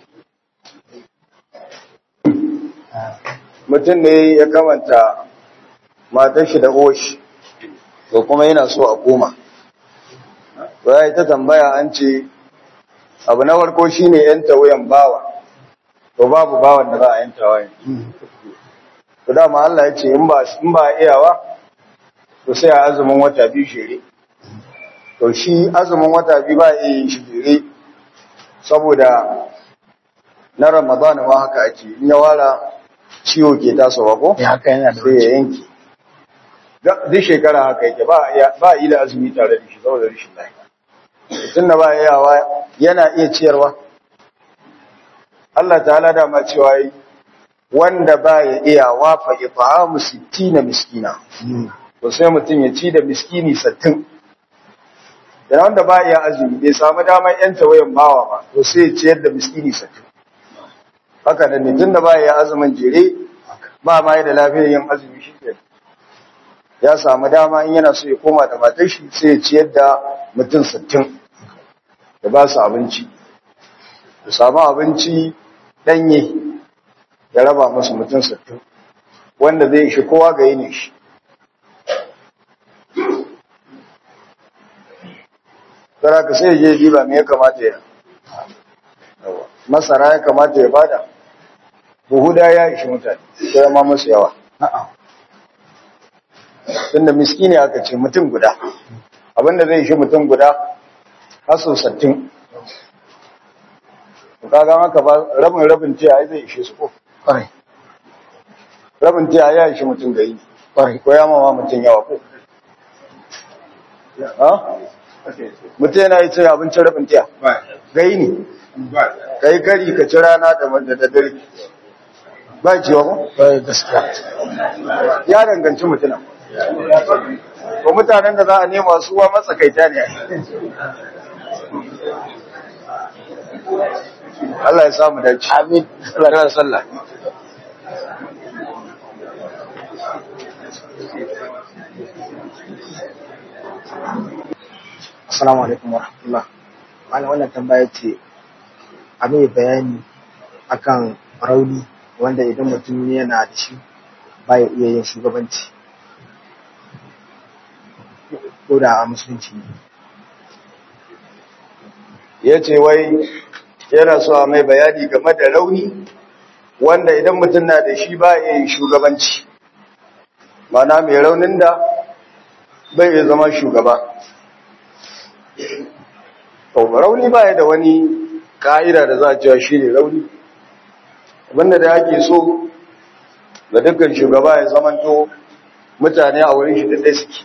mutum ne ya kamanta matar shi da oshi to kuma yana so a koma to ya yi ta tambaya an ce abu na farko shine yanta wuyan bawa to babu bawan da za a yanta wayan to dama Allah ya ce in ba in ba iyawa to sai a azumin wata biyu shere to shi azumin wata biyu ba iya yin shi shere saboda na Ramadan ma haka ake in ya wara ciwo ke tasowa ko ya haka yana da sai ya yanke duk shekara haka yake ba yi da azumi tare da shi saboda rashin lafiya tun da ba yawa yana iya ciyarwa Allah ta'ala da ma cewa yi wanda ba ya iya wafa ifa'amu sittina miskina to sai mutum ya ci da miskini sattin da wanda ba iya azumi bai samu damar yanta wayan bawa ba to sai ya ciyar da miskini sattin haka da ne tun da ba ya azumin jere ba ma da lafiyar yin azumi shi ke ya samu dama in yana so ya koma da matar shi sai ya ciyar da mutum sittin da ba su abinci ya samu abinci ɗanye ya raba musu mutum sittin wanda zai shi kowa ga yini shi Tara ka sai je jiba me ya kamata ya masara ya kamata ya bada buhu da ya ishi mutane sai ma musu yawa tunda miskini aka ce mutum guda abinda zai ishi mutum guda haso sattin kaga haka ba rabin rabin tiya ai zai ishe su ko kwarai rabin tiya ya ishi mutum gari kwarai ko ya mama mutum yawa ko ha mutum yana yi cin abincin rabin tiya gai ne ka yi kari ka ci rana da da dare ba ciwa ba kwarai gaskiya ya danganci mutuna ko mutanen da za a nema su wa matsakaita ne Allah ya samu dace amin Allah ya sallah assalamu alaikum wa rahmatullah malam wannan tambaya ce a mai bayani akan rauni wanda idan mutum yana da shi baya iya yin shugabanci ko da a musulunci ne ya ce wai yana so a mai bayani game da rauni wanda idan mutum na da shi ba iya yin shugabanci mana mai raunin da bai iya zama shugaba to rauni ba ya da wani ka'ida da za a cewa shi ne rauni abinda da ake so ga dukkan shugaba ya zamanto mutane a wurin shi da suke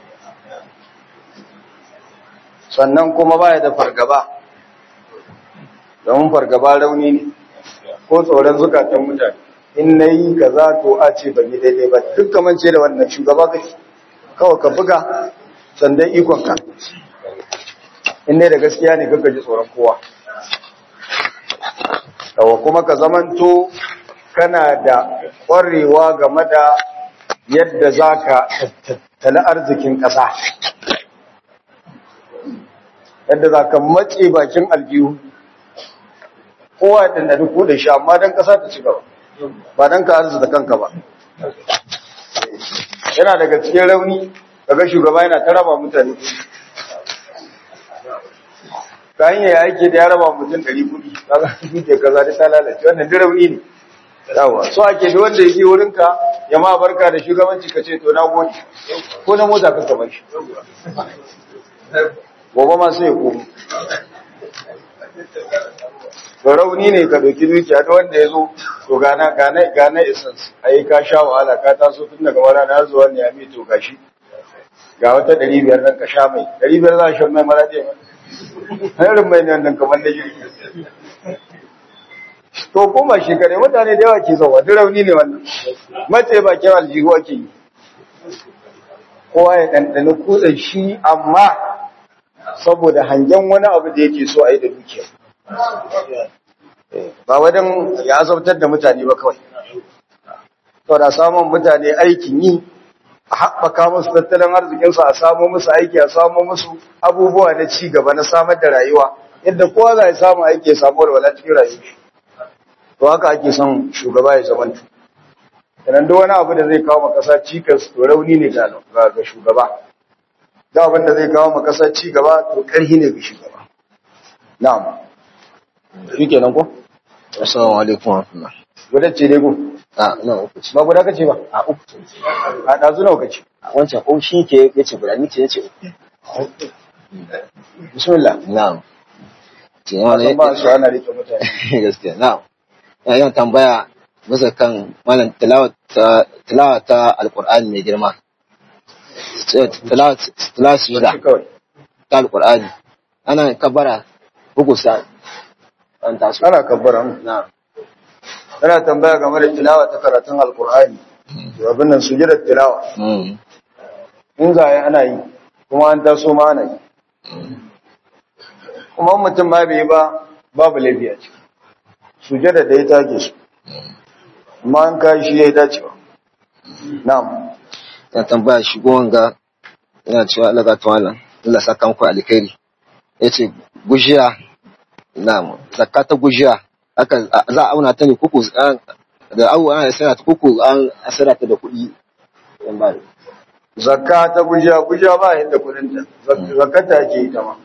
sannan kuma baya da fargaba domin fargaba rauni ne ko tsoron zukatan mutane in na yi kaza to a ce ban yi daidai ba duk kamar ce da wannan shugaba kake kawai ka buga sandan ikonka in dai da gaskiya ne kaka ji tsoron kowa yawa kuma ka zamanto kana da ƙwarewa game da yadda za ka tattali arzikin ƙasa yadda za ka matse bakin aljihu kowa ya ɗanda duk da shi amma don ƙasa ta ci gaba ba don ka arzuta kanka ba yana daga cikin rauni daga shugaba yana ta raba mutane ta hanyar ya aiki da ya raba mutum ɗari kuɗi kaga duke kaza da ta lalace wannan duk rauni ne yawa so ake da wanda yake wurinka ya ma barka da shugabanci ka ce to na gode ko na mota ka kamar shi gobe ma sai ya komo to rauni ne ka doki dukiya da wanda ya zo to gana gana gana essence ai ka sha wahala ka taso tun daga wara na zuwa ne ya mi to gashi ga wata 500 nan ka sha mai 500 za a sha mai mara da harin mai nan kamar da jirgi to kuma shekare mutane da yawa ke zauwa duk rauni ne wannan mace ba kyan aljihu ake yi kowa ya ɗanɗani kutsen shi amma saboda hangen wani abu da yake so a yi da dukiya ba wajen ya azabtar da mutane ba kawai to da samun mutane aikin yi a haɓaka musu tattalin arzikinsu a samo musu aiki a samo musu abubuwa na ci gaba na samar da rayuwa yadda kowa za a samu aiki ya samu walwala cikin rayuwa to haka ake son shugaba ya zamanta sannan duk wani abu da zai kawo makasa cikas to rauni ne ga ga shugaba da abin da zai kawo makasa ci gaba to karhi ne ga shugaba na'am shikenan ko assalamu alaikum wa rahmatullah gudan ce dai ko a na uku ce ba guda kace ba a uku ce a dazu nawa kace a wancan ko shi ke yace guda ni ce yace bismillah na'am ce san ba su ana rike mutane gaskiya na'am yayin tambaya bisa kan malam tilawa ta tilawa ta alqur'ani mai girma tilawa tilawa sujada Shi kawai ta alqur'ani ana kabara bugu sa an taso ana kabbara mu na'am ana tambaya game da tilawa ta karatun alqur'ani to abin nan sujudar tilawa mm in zai ana yi kuma an taso ma ana yi kuma in mutum ma bai yi ba babu laifi a ciki sujada da ya take su amma an kai shi ya yi dacewa na'am ya tambaya shigo wanga yana cewa Allah ga tawala Allah saka muku alkhairi yace gujiya na'am zakata gujiya aka za a auna ta ne kuku da awu ana sayar ta kuku an asara ta da kuɗi yan ba zakka ta gujiya gujiya ba yadda kudinta zakkata ake yi ta ma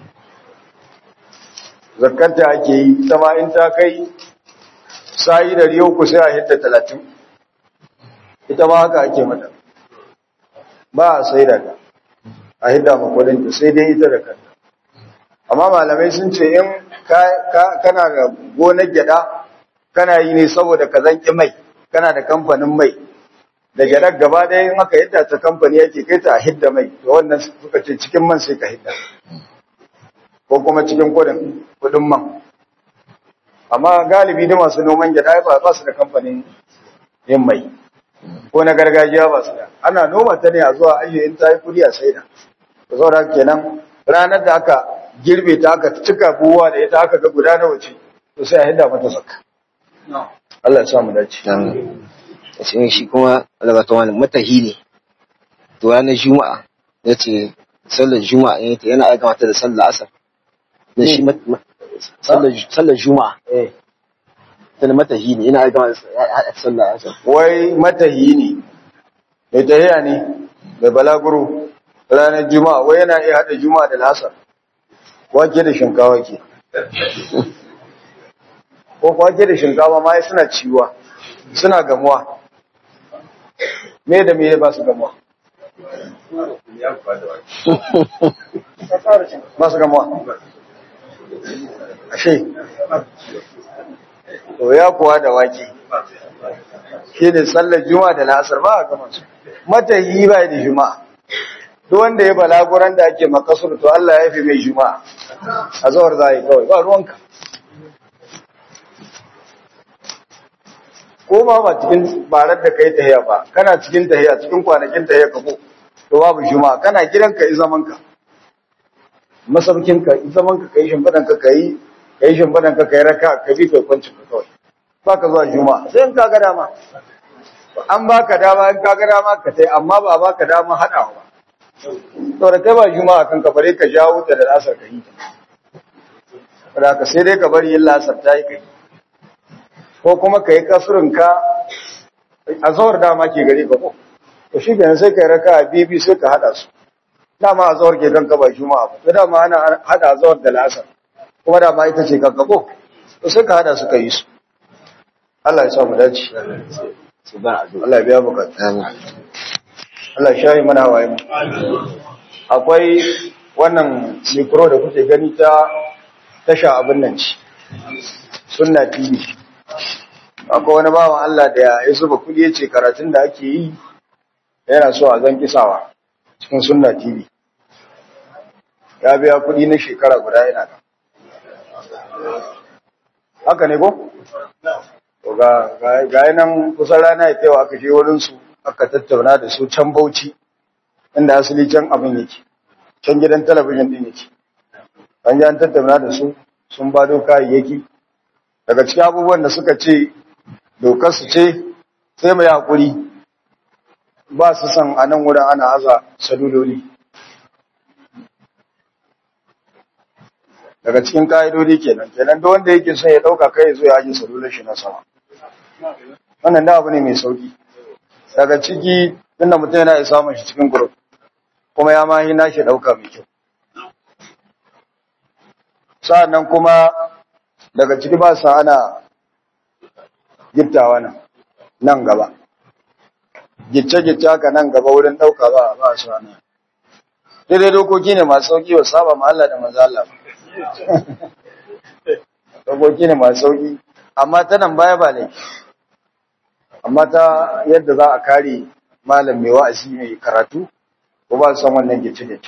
zakkata ake yi ta ma in ta kai sa'i da riyo ku sai a hidda talatin ita ma haka ake mata ba a sai da ta a hidda ma kudinta sai dai ita da kanta amma malamai sun ce in kana da gonar gyada kana yi ne saboda ka zanki mai kana da kamfanin mai da gyaɗar gaba ɗaya in aka hidda ta kamfani yake kai ta hidda mai to wannan suka ce cikin man sai ka hidda ko kuma cikin kudin kudin man amma galibi da masu noman gyaɗa ba ba su da kamfanin yin mai ko na gargajiya ba su da ana noma ta ne a zuwa ajiye in ta yi kudi a saida da saboda kenan ranar da aka girbe ta aka cika buwa da ita aka ga guda nawa ce to sai a hidda mata zakka Allah ya sa mu dace shi shi kuma Allah ga tawala matahi ne to ranar juma'a yace sallar juma'a ne ta yana aika mata da sallar asar da shi mat- mat- sallar sallar juma'a eh tana matahi ne yana aika mata da sallar asar wai matahi ne mai tahiya ne mai balaguro ranar juma'a wai yana iya haɗa juma'a da lasar wake da shinkawa ke ko wake da shinkawa ma ai suna ciwa suna gamuwa me da me ba su gamuwa ba su gamuwa ashe to ya kuwa da wake shine sallar juma'a da la'asar ba a gama su matahi ba da juma'a duk wanda ya balaguran da ake makasur to Allah ya fi mai juma'a a zawar za a yi kawai ba ruwanka ko ma ba cikin barar da kai tahiya ba kana cikin tahiya cikin kwanakin tahiya ka ko to babu juma'a kana gidanka i zaman ka masaukin ka i zaman ka kai shimfidan ka kai kai shimfidan ka kai raka ka bi kai kwanci ka kawai baka zuwa juma'a sai in ka ga dama an baka dama in ka ga dama ka tai amma ba baka dama hadawa ba to da kai ba juma'a kan ka bare ka jawo ta da asar ka yi ta ka sai dai ka bari yin lasar ta yi kai ko kuma ka yi kasurinka a zawar dama ke gari ka ko to shi kenan sai ka yi raka a bibi sai ka haɗa su dama a zawar ke kanka ba juma'a ba to dama ana haɗa a zawar da lasar kuma dama ita ce kanka ko to sai ka haɗa su ka yi su Allah ya sa mu dace Allah ya biya bukatu Allah ya shayi mana waye mu akwai wannan mikro da kuke gani ta tasha abin nan ci sunna tv akwai wani bawan Allah da ya zuba kudi ya ce karatun da ake yi yana so a zan kisawa cikin sunna tv ya biya kudi na shekara guda yana da haka ne ko? ga nan kusan rana ya taiwa aka je wurinsu aka tattauna da su can bauchi inda asali can abin yake can gidan talabijin din yake an ji an tattauna da su sun bado kayayyaki daga cikin abubuwan da suka ce dokar su ce sai mai hakuri ba su san a nan wurin ana aza saluloli daga cikin ka'idodi kenan kenan da wanda yake son ya dauka kai zo ya aje salulun shi na sama wannan da abu ne mai sauki daga ciki tunda mutum yana iya samun shi cikin group kuma ya ma hina shi dauka mai kyau sa'annan kuma daga ciki ba sa ana gittawa nan nan gaba gicce-gicce haka nan gaba wurin ɗauka ba ba su ana daidai dokoki ne masu sauki wa saba ma Allah da maza Allah dokoki ne masu sauki amma ta nan baya ba laifi amma ta yadda za a kare malam mai wa'azi mai karatu ko ba su san wannan gicce-gicce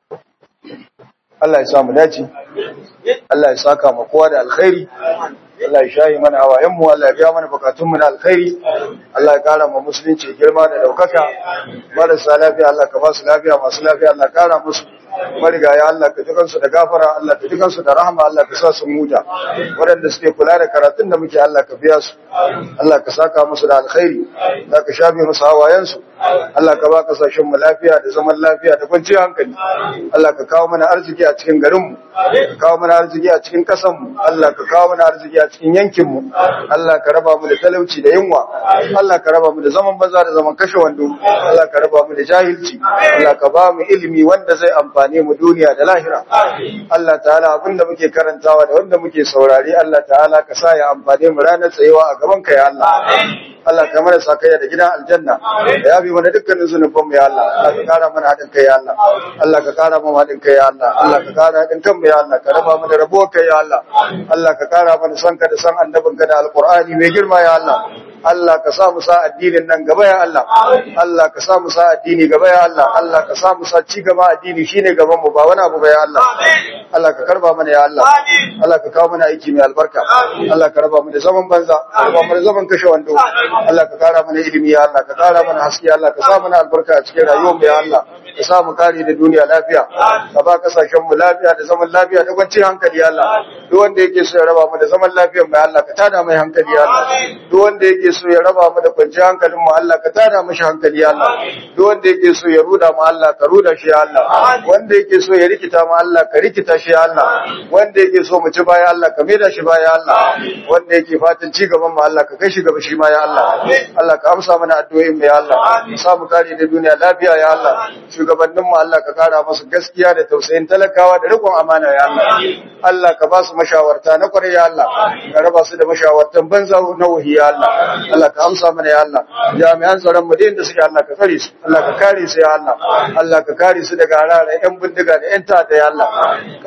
Allah ya sa mu dace Allah ya saka ma kowa da alkhairi Allah ya shayi mana hawayenmu Allah ya biya mana bukatunmu na alkhairi Allah ya kara ma musulunci girma da daukaka marasa lafiya Allah ka ba su lafiya masu lafiya Allah kara musu marigaya Allah ka jikan su da gafara Allah ka jikan su da rahama Allah ka sa su muta waɗanda suke kula da karatun da muke Allah ka biya su Allah ka saka musu da alkhairi Allah ka shafe musu hawayensu Allah ka ba kasashen mu lafiya da zaman lafiya da kwanciyar hankali Allah ka kawo mana arziki a cikin garinmu ka kawo mana arziki a cikin ƙasanmu Allah ka kawo mana arziki a cikin yankinmu Allah ka raba mu da talauci da yunwa Allah ka raba mu da zaman banza da zaman kashe wando Allah ka raba mu da jahilci Allah ka ba mu ilimi wanda zai amfane mu duniya da lahira Allah ta'ala abinda muke karantawa da wanda muke saurare Allah ta'ala ka sa ya amfane mu ranar tsayewa a gaban ka ya Allah Allah ka mana sakayya da gidan aljanna da yabi mana dukkanin zunuban mu ya Allah Allah ka kara mana hadin kai ya Allah Allah ka kara mu hadin kai ya Allah Allah ka kara hadin kan mu ya Allah ka raba mu da rabo kai ya Allah Allah ka kara mana san ka da san annabin ka da alqur'ani mai girma ya Allah Allah ka sa mu sa addinin nan gaba ya Allah Allah ka sa mu sa addini gaba ya Allah Allah ka sa mu sa ci gaba addini shine gaban mu ba wani abu ba ya Allah Allah ka karba mana ya Allah Allah ka kawo mana aiki mai albarka Allah ka raba mu da zaman banza ka raba mu da zaman kashe wando Allah ka kara mana ilimi ya Allah ka kara mana haske Allah ka sa mana albarka a cikin rayuwar mu ya Allah ka sa mu kare da duniya lafiya ka ba kasashen mu lafiya da zaman lafiya da kwanciyar hankali ya Allah duk wanda yake so ya raba mu da zaman lafiyar mu ya Allah ka tada mai hankali ya Allah duk wanda yake so ya raba mu da kwanciyar hankalin mu Allah ka tada mashi hankali ya Allah duk wanda yake so ya ruda mu Allah ka ruda shi ya Allah wanda yake so ya rikita mu Allah ka rikita shi ya Allah wanda yake so mu ci baya Allah ka maida shi baya Allah wanda yake fatan ci gaban mu Allah ka kai shi gaba shi ma ya Allah Allah ka amsa mana addu'o'in mu ya Allah ka sa mu kare da duniya lafiya ya Allah shugabannin mu Allah ka kara musu gaskiya da tausayin talakawa da rikon amana ya Allah Allah ka ba su mashawarta na kwarai ya Allah ka raba su da mashawartan banza na wahi ya Allah Allah ka amsa mana ya Allah jami'an tsaron mu da suke Allah ka kare su Allah ka kare su ya Allah Allah ka kare su daga harare yan bindiga da yan ta'adda ya Allah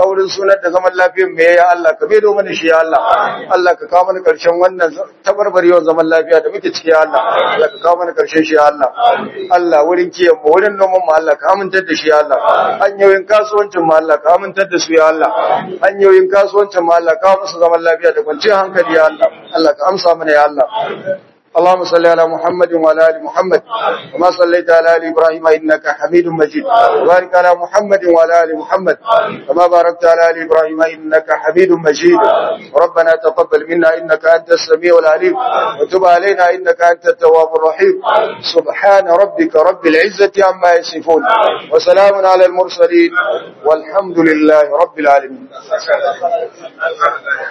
kaurin sunan da zaman lafiyar mu ya Allah ka bedo mana shi ya Allah Allah ka kawo mana karshen wannan tabarbarewar zaman lafiya da muke ciki ya Allah Allah ka kawo mana karshen shi ya Allah Allah wurin kiyan mu wurin noman mu Allah ka amintar da shi ya Allah hanyoyin kasuwancin mu Allah ka amintar da su ya Allah hanyoyin kasuwancin mu Allah ka kawo musu zaman lafiya da kwanciyar hankali ya Allah Allah ka amsa mana ya Allah اللهم صل على محمد وعلى ال محمد وما صليت على ال ابراهيم انك حميد مجيد وبارك على محمد وعلى ال محمد كما باركت على ال ابراهيم انك حميد مجيد ربنا تقبل منا انك انت السميع العليم وتب علينا انك انت التواب الرحيم سبحان ربك رب العزه عما يصفون وسلام على المرسلين والحمد لله رب العالمين